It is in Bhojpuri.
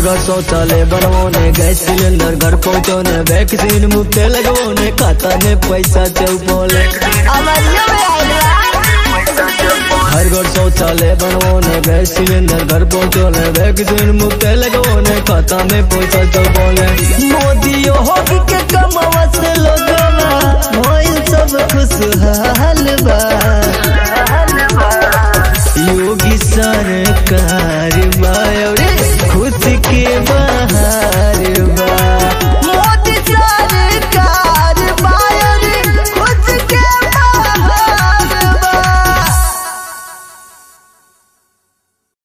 घर शौचालय बनवाने गैस सिलेंडर घर पहुंचाने वैक्सीन मुफ्त लगवाने खाता में पैसा चौपले अमरियो में आइल बा हर घर शौचालय बनवाने गैस सिलेंडर घर पहुंचाने वैक्सीन मुफ्त लगवाने खाता में पैसा चौपले मोदी होगी के कमावा से लोगवा भइल सब खुशहाल बा योगी सरकार बा